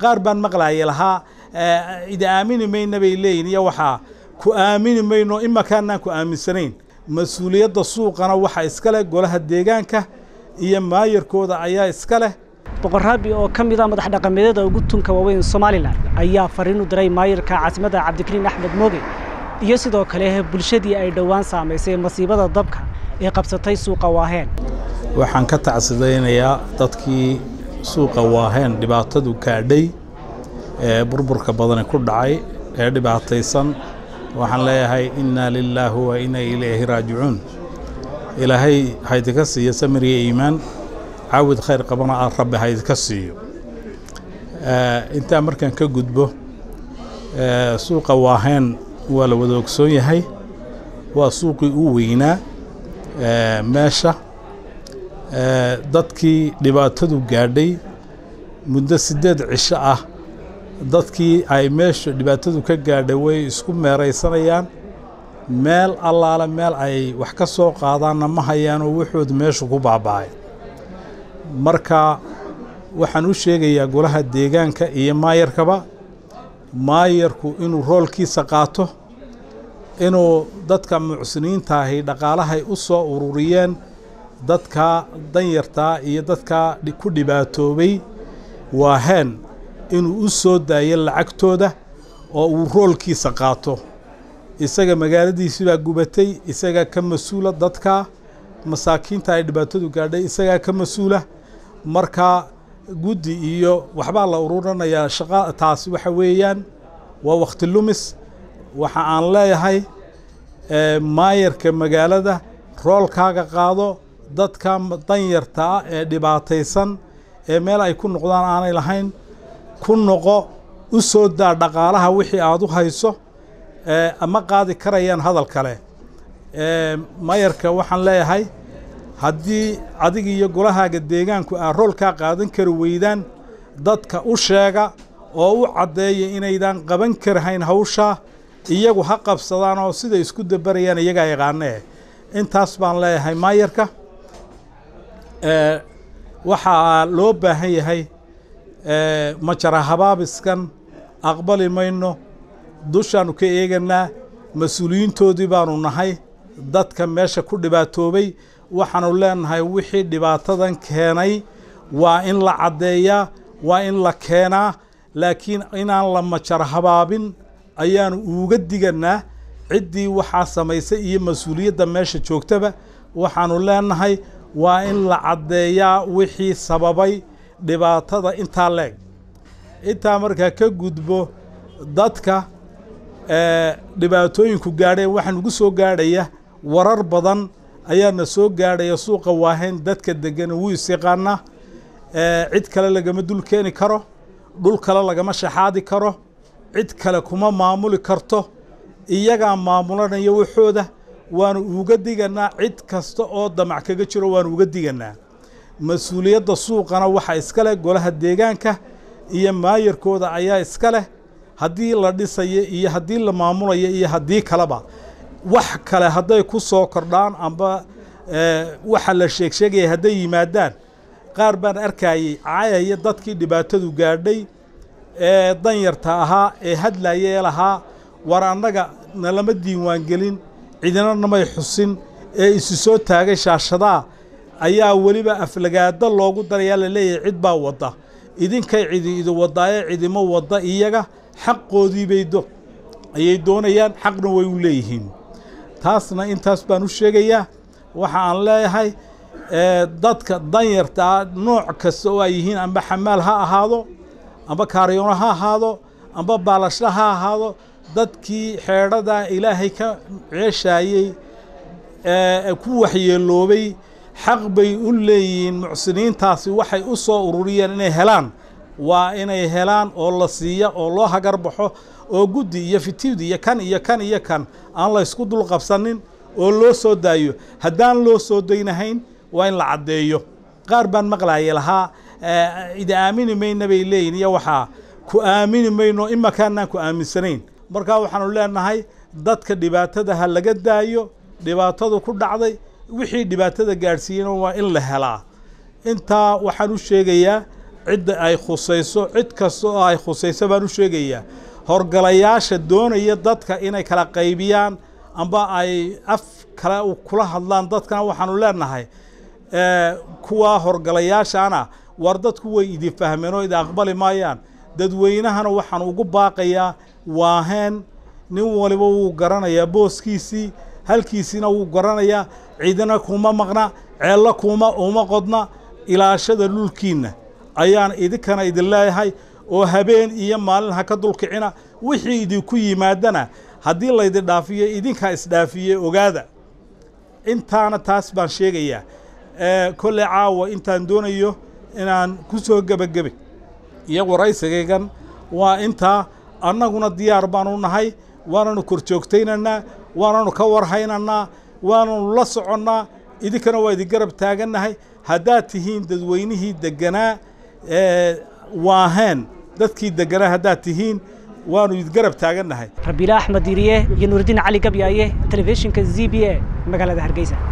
qaar baan maqlaaya lahaa ida aamini mayna bay leeyihin iyo waxaa ku aamini mayno imakaanaan ku aaminsanayn mas-uuliyadda suuqana waxaa iska leh golaha deegaanka iyo maayarkooda ayaa iska leh boqorraabi oo ka mid a madax dhaqameedyada ugu tunka waaweyn somalilan ayaa fariin u diray maayarka caasimadda cabdikariin axmed mooge iyo sidoo kale bulshadii ay dhowaan saamaysay masiibada dabka ee qabsatay suuqa waaheen waxaan ka tacsidaynayaa dadkii suuqa waaheen dhibaatadu gaadhay ee burburka badani ku dhacay ee dhibaataysan waxaan leeyahay innaa lilaahi wa inna ilayhi raajicuun ilaahay haydinka siiyo samir iyo iimaan caawid khayr qabana aan rabbi haydinka siiyo intaa markaan ka gudbo suuqa waaheen waa la wada ogsoon yahay waa suuqii u weynaa meesha dadkii dhibaatadu gaadhay muddo siddeed cisho ah dadkii ay meesha dhibaatadu ka gaadhay way isku meeraysanayaan meel allaale meel ay wax ka soo qaadaanna ma hayaanoo wuxooda meeshu ku baaba'ay marka waxaan u sheegayaa golaha deegaanka iyo maayarkaba maayarku inuu roolkiisa qaato inuu dadka mucsiniintaahi dhaqaalahay u soo ururiyeen dadka danyartaa iyo dadka ku dhibaatoobay waaheen inuu u soo daayo lacagtooda oo uu roolkiisa qaato isaga magaaladiisii baa gubatay isagaa ka mas-uula dadka masaakiinta ay dhibaatadu gaadhay isagaa ka mas-uula marka guddi iyo waxbaa la ururinayaa shaqa taasi waxa weeyaan waa wakhti lumis waxa aan leeyahay maayarka magaalada roolkaaga qaado dadka danyarta ah ee dhibaataysan ee meel ay ku noqdaan aanay lahayn ku noqo u soo daa dhaqaalaha wixii aada u hayso ama qaadi karayaan hadal kale maayarka waxaan leeyahay haddii adiga iyo golahaaga deegaanku aa roolkaa qaadan kari weydaan dadka u sheega oo u caddeeya inaydan qaban karahayn hawshaa iyagu ha qabsadaan oo siday isku dabarayaan iyagaa yaqaanee intaas baan leeyahay maayarka waxaa loo baahan yahay majara habaabiskan aqbali mayno dushaannu ka eeganaa mas-uuliyiintoodii baanu nahay dadka meesha ku dhibaatoobay waxaanu leenahay wixii dhibaatadan keenay waa in la caddeeyaa waa in la keenaa laakiin inaan la majara habaabin ayaanu uuga diganaa ciddii waxaa samaysay iyo mas-uuliyadda meesha joogtaba waxaanu leenahay waa in la caddeeyaa wixii sababay dhibaatada intaa leeg intaa markaa ka gudbo dadka dhibaatooyinku gaadheen waxaa nugu soo gaadhaya warar badan ayaana soo gaadhaya suuqa waahayn dadka degan wuu isyaqaanaa cid kale lagama dul keeni karo dhul kale lagama shaxaadi karo cid kale kuma maamuli karto iyagaa maamulanaya waxooda waanu uga diganaa cid kasta oo damac kaga jiro waanu uga diganaa mas-uuliyadda suuqana waxaa iska leh golaha deegaanka iyo maayarkooda ayaa iska leh haddii la dhisayo iyo haddii la maamulayo iyo haddii kaleba wax kale hadday ku soo kordhaan amba waxa la sheeg sheegaya hadday yimaadaan qaar baan arkayey caayaya dadkii dhibaatadu gaadhay ee danyarta ahaa ee hadlaya ee lahaa war annaga nalama diiwaangelin cidina namay xusin ee isu soo taagay shaashadaa ayaa weliba aflagaado loogu darayaa la leeyahay cid baa wadda idinkay cidi idi wadaaye cidimo wadda iyaga xaqoodii bay do ayay doonayaan xaqna way u leeyihiin taasna intaas baan u sheegayaa waxa aan leeyahay dadka danyartaa nooc kasta oo ay yihiin amba xamaal ha ahaado amba kaariyoono ha ahaado amba baalasho ha ahaado dadkii xeedhadaa ilaahay ka ceeshaayey ku waxyeeloobay xaq bay u leeyihiin mucsiniintaasi waxay u soo ururiyeen inay helaan waa inay helaan oo la siiya oo loo hagar baxo oo guddi iyo fitiwdi iyo kan iyo kan iyo kan aan la ysku dul qabsanin oo loo soo daayo haddaan loo soo daynahayn waa in la caddeeyo qaar baan maqlaaya lahaa ida aamini mayna bay leeyihin iyo waxaa ku aamini mayno imakaanaan ku aaminsanayn markaa waxaanu leenahay dadka dhibaatada ha laga daayo dhibaatadu ku dhacday wixii dhibaatada gaadhsiiyena waa in la helaa intaa waxaan u sheegayaa cidda ay khusayso cid kasta oo ay khusayso baan u sheegayaa horgalayaasha doonaya dadka inay kala qaybiyaan amba ay af kale kula hadlaan dadkana waxaanu leenahay kuwaa horgalayaashaana war dadku way idin fahmeen oo idin aqbali maayaan dadweynahana waxaan ugu baaqayaa waaheen nin waliba wuu garanayaa booskiisii halkiisiina wuu garanayaa ciidana kuma maqna ceello kuma uma qodna ilaashada dhulkiinna ayaan idinkana idin leeyahay oo habeen iyo maalin ha ka dulkicina wixii idinku yimaadana haddii laydin dhaafiyo idinkaa isdhaafiyey ogaada intaana taas baan sheegayaa kolley caawa intaan doonayo inaan ku soo gebagebe iyo waraysigaygan waa intaa annaguna diyaar baanu nahay waananu kor joogtaynaynaa waananu ka warhaynanaa waananu la soconnaa idinkana waa idin garab taagannahay haddaad tihiin dadweynihii degganaa waaheen dadkii degganaa haddaad tihiin waanu idin garab taagannahay rabiila axmed diiriye iyo nuuridiin cali gabyaaye telefishinka z b a magaalada hargeysa